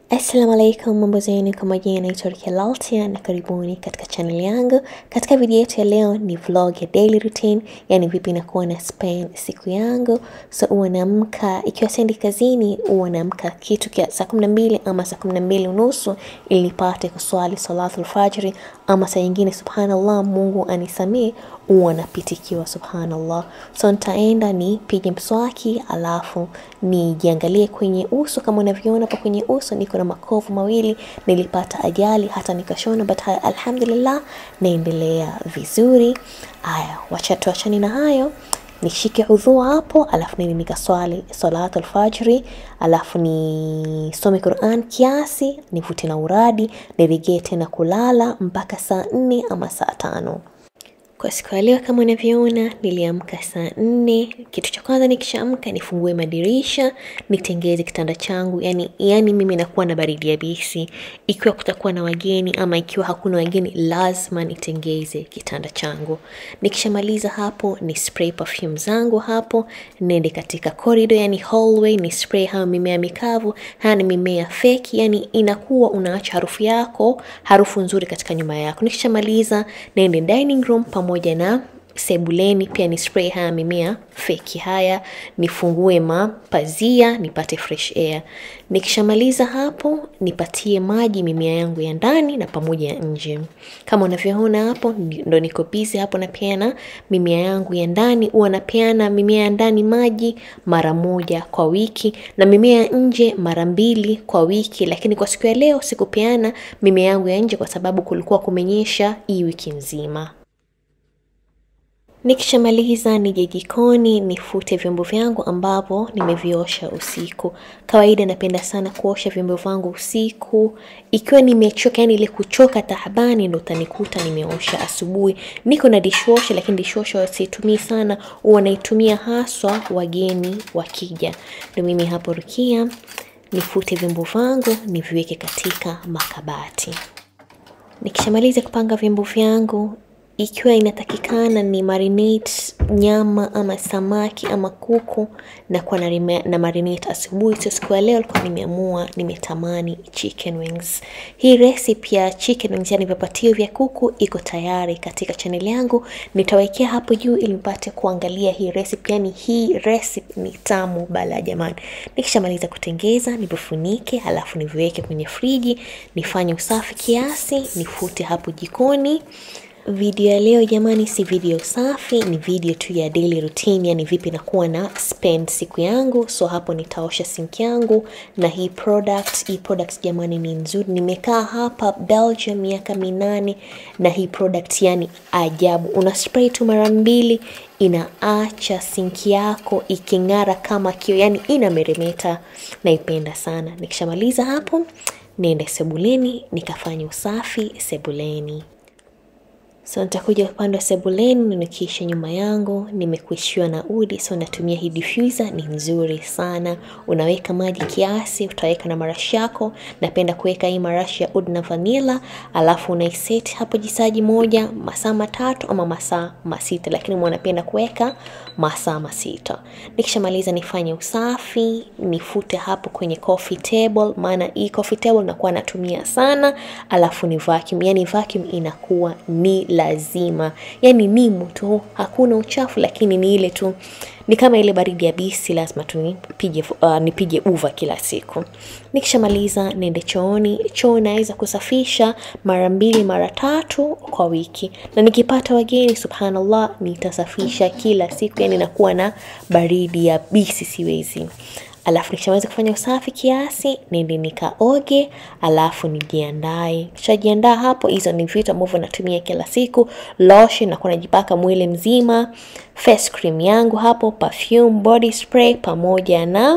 Assalamu alaikum, mambo zenu, kama jina naitwa Rukia Laltia na karibuni katika channel yangu. Katika video yetu ya leo ni vlog ya daily routine, yani vipi nakuwa na spend siku yangu. So huwa naamka, ikiwa sendi kazini, huwa naamka kitu kia saa kumi na mbili ama saa kumi na mbili unusu ili nipate kuswali salatul fajri, ama saa nyingine subhanallah, Mungu anisamee, huwa napitikiwa subhanallah. So nitaenda nipige mswaki, alafu nijiangalie kwenye uso. Kama unavyoona hapa kwenye uso niko na makovu mawili, nilipata ajali hata nikashona, but haya, alhamdulillah naendelea vizuri. Haya, wacha tuachane na hayo, nishike udhu hapo, alafu nini nikaswali salatu alfajri, alafu nisome Quran kiasi, nivute na uradi, nirejee tena kulala mpaka saa nne ama saa tano. Kwa siku ya leo kama unavyoona, niliamka saa nne. Kitu cha kwanza nikishaamka, nifungue madirisha, nitengeze kitanda changu. Yani, yani mimi nakuwa na baridi yabisi. Ikiwa kutakuwa na wageni ama ikiwa hakuna wageni, lazima nitengeze kitanda changu. Nikishamaliza hapo, ni spray perfume zangu hapo, nende katika corridor, yani hallway, ni spray hayo mimea mikavu. Haya ni mimea feki, yani inakuwa unaacha harufu yako, harufu nzuri katika nyumba yako. Nikishamaliza, nende dining room pamoja na sebuleni pia ni spray haya mimea feki haya, nifungue mapazia nipate fresh air. Nikishamaliza hapo, nipatie maji mimea yangu ya ndani na pamoja ya nje. Kama unavyoona hapo, ndo niko busy hapo napeana mimea yangu ya ndani. Huwa napeana mimea ya ndani maji mara moja kwa wiki na mimea ya nje mara mbili kwa wiki, lakini kwa siku ya leo sikupeana mimea yangu ya nje kwa sababu kulikuwa kumenyesha hii wiki nzima. Nikishamaliza nije jikoni nifute vyombo vyangu ambavyo nimeviosha usiku. Kawaida napenda sana kuosha vyombo vyangu usiku, ikiwa nimechoka, yani ile kuchoka tahabani, ndo utanikuta nimeosha asubuhi. Niko na dishwasher, lakini dishwasher siitumii sana, huwa naitumia haswa wageni wakija. Ndo mimi hapo Rukia nifute vyombo vyangu niviweke katika makabati. Nikishamaliza kupanga vyombo vyangu ikiwa inatakikana ni marinate nyama ama samaki ama kuku na kuwa na, na marinate asubuhi. So siku ya leo alikuwa nimeamua nimetamani chicken wings. Hii recipe ya chicken wings, yani vipatio vya kuku iko tayari katika channel yangu, nitawekea hapo juu ili mpate kuangalia hii recipe. Yani hii recipe ni tamu bala jamani. Nikishamaliza kutengeza nivifunike, alafu niviweke kwenye friji, nifanye usafi kiasi, nifute hapo jikoni. Video ya leo jamani, si video safi, ni video tu ya daily routine, yani vipi nakuwa na spend siku yangu. So hapo nitaosha sink yangu na hii product. Hii product jamani ni nzuri, nimekaa hapa Belgium miaka minane na hii product yani ajabu. Una spray tu mara mbili, inaacha sink yako iking'ara kama kio, yani inameremeta. Naipenda sana. Nikishamaliza hapo, niende sebuleni nikafanya usafi sebuleni. So nitakuja upande wa sebuleni nikiisha nyuma yangu, nimekuishiwa na udi, so natumia hii diffuser, ni nzuri sana. Unaweka maji kiasi, utaweka na marashi yako. Napenda kuweka hii marashi ya udi na vanilla, alafu unaiseti hapo jisaji moja masaa matatu ama masaa masita, lakini mwanapenda kuweka masaa masita. Nikishamaliza nifanye usafi, nifute hapo kwenye coffee table, maana hii coffee table nakuwa natumia sana, alafu ni vacuum, yani vacuum inakuwa ni lazima yani nimu tu, hakuna uchafu, lakini ni ile tu, ni kama ile baridi ya bisi, lazima tu nipige uh, nipige uva kila siku. Nikishamaliza nende chooni. Choo naweza kusafisha mara mbili mara tatu kwa wiki, na nikipata wageni, subhanallah, nitasafisha kila siku, yani nakuwa na baridi ya bisi, siwezi Alafu nikishamaliza kufanya usafi kiasi, nende nikaoge, alafu nijiandae. Kishajiandaa hapo, hizo ni vitu ambavyo natumia kila siku. Lotion nakuwa najipaka mwili mzima, face cream yangu hapo, perfume, body spray pamoja na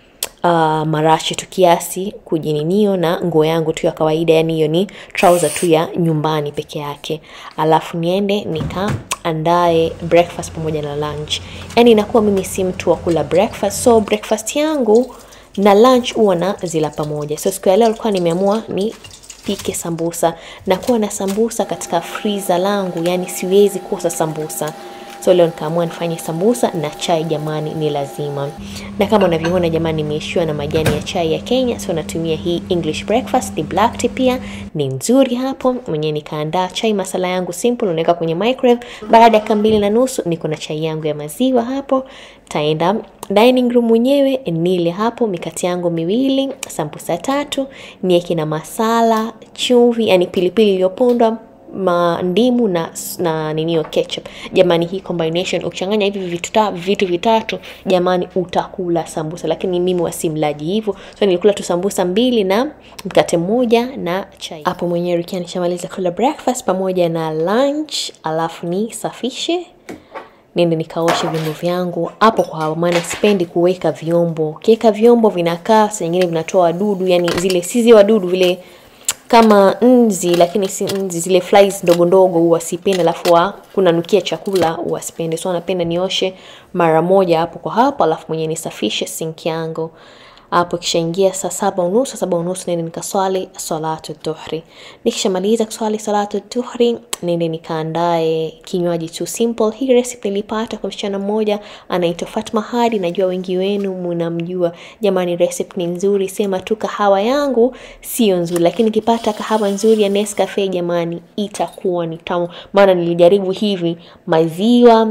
uh, marashi tu kiasi kujininio, na nguo yangu tu ya kawaida, yani hiyo ni trouser tu ya nyumbani peke yake. Alafu niende nika andae breakfast pamoja na lunch. Yani inakuwa mimi si mtu wa kula breakfast, so breakfast yangu na lunch huwa na zila pamoja. So siku ya leo alikuwa nimeamua ni pike sambusa na kuwa na sambusa katika freezer langu, yani siwezi kosa sambusa. so leo nikaamua nifanye sambusa na chai jamani ni lazima na kama unavyoona jamani nimeishiwa na majani ya chai ya kenya so natumia hii english breakfast ni black tea pia ni nzuri hapo mwenyewe nikaandaa chai masala yangu simple unaweka kwenye microwave baada ya mbili na nusu niko na chai yangu ya maziwa hapo taenda dining room mwenyewe nile hapo mikati yangu miwili sambusa tatu nieke na masala chumvi yani pilipili iliyopondwa mandimu na na ninio ketchup jamani hii combination ukichanganya hivi vitu, ta, vitu vitatu jamani utakula sambusa lakini mimi wasimlaji hivyo so nilikula tu sambusa mbili na mkate mmoja na chai hapo mwenyewe rikia nishamaliza kula breakfast pamoja na lunch alafu nisafishe nende nikaoshe vyombo vyangu hapo kwa hapo maana sipendi kuweka vyombo ukiweka vyombo vinakaa saa nyingine vinatoa wadudu yani zile sizi wadudu vile kama nzi lakini si nzi zile flies ndogo ndogo huwa sipendi alafu kunanukia chakula huwa sipendi so napenda nioshe mara moja hapo kwa hapo alafu mwenyewe nisafishe sink yangu hapo kishaingia saa saba unusu saa saba unusu nende nikaswali salatu dhuhri nikishamaliza kuswali salatu dhuhri nende nikaandae kinywaji tu simple hii recipe nilipata kwa msichana mmoja anaitwa fatma hadi najua wengi wenu mnamjua jamani recipe ni nzuri sema tu kahawa yangu sio nzuri lakini nikipata kahawa nzuri ya nescafe jamani itakuwa ni tamu maana nilijaribu hivi maziwa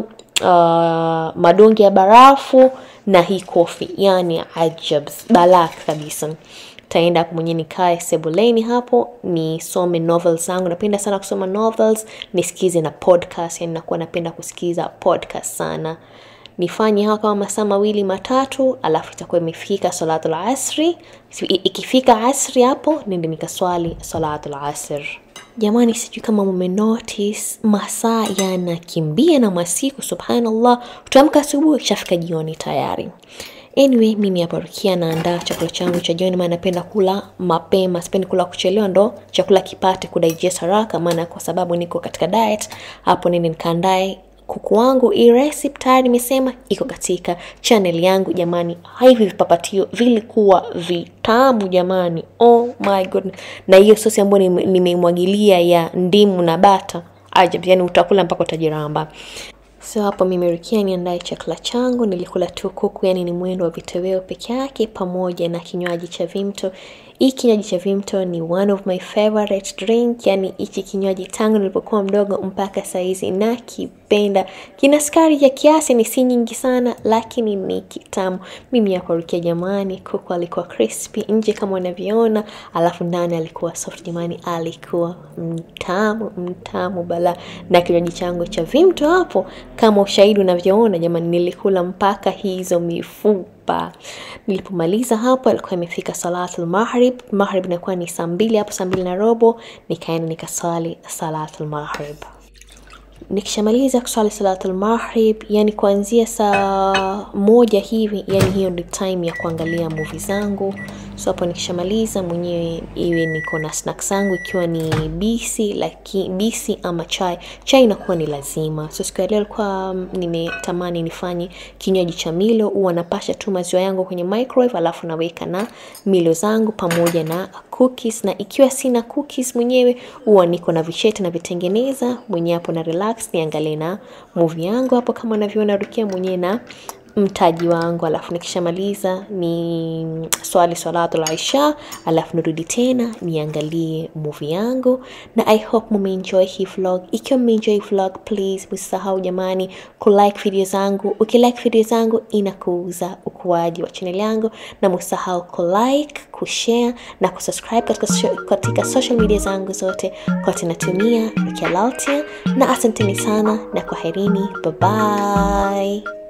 uh, madonge ya barafu na hii kofi yani ajabs balak kabisa taenda hapo mwenyewe nikae sebuleni hapo nisome novels zangu napenda sana kusoma novels nisikize na podcast yani nakuwa napenda kusikiza podcast sana nifanye hawa kama masaa mawili matatu alafu itakuwa imefika salatul asri ikifika asri hapo nende nikaswali salatul asr jamani sijui kama mumenotice masaa yanakimbia na masiku subhanallah utaamka asubuhi kishafika jioni tayari anyway mimi hapa rukia naandaa chakula changu cha jioni maana napenda kula mapema sipendi kula kuchelewa ndo chakula kipate kudigest haraka maana kwa sababu niko katika diet hapo nini nikaandae kuku wangu hii recipe tayari nimesema iko katika channel yangu jamani hivi vipapatio vilikuwa vitamu jamani oh my god na hiyo sosi ambayo nimeimwagilia ya ndimu na bata ajab yani utakula mpaka utajiramba so hapo mimerikia niandae chakula changu nilikula tu kuku yani ni mwendo wa vitoweo peke yake pamoja na kinywaji cha vimto hii kinywaji cha vimto ni one of my favorite drink yani hichi kinywaji tangu nilipokuwa mdogo mpaka saizi nakipenda kina sukari ya kiasi ni si nyingi sana lakini ni kitamu mimi yakurukia jamani kuku alikuwa crispy nje kama unavyoona alafu ndani alikuwa soft jamani alikuwa mtamu mtamu bala na kinywaji changu cha vimto hapo kama ushahidi unavyoona jamani nilikula mpaka hizo mifupa nilipomaliza hapo alikuwa imefika salatul maghrib maghrib inakuwa ni saa mbili hapo saa mbili na robo nikaenda nikaswali salatul maghrib nikishamaliza kuswali salatul maghrib yani kuanzia saa moja hivi yani hiyo ndio time ya kuangalia movie zangu so hapo nikishamaliza mwenyewe iwe niko na snack zangu ikiwa ni bisi laki, bisi ama chai chai inakuwa ni lazima so siku ya leo alikuwa nimetamani nifanye kinywaji cha milo huwa napasha tu maziwa yangu kwenye microwave alafu naweka na milo zangu pamoja na cookies na ikiwa sina cookies mwenyewe huwa niko na vishete na vitengeneza mwenyewe hapo na relax niangalie na movie yangu hapo kama unavyoona rukia mwenyewe na mtaji wangu alafu nikishamaliza ni swali swalatul isha alafu nirudi tena niangalie movie yangu na i hope mumeenjoy hii vlog ikiwa mmeenjoy vlog please msisahau jamani kulike video zangu ukilike video zangu inakuuza ukuaji wa channel yangu na msisahau kulike kushare na kusubscribe katika, katika social media zangu zote kote natumia Rukia Laltia na asanteni sana na kwaherini bye bye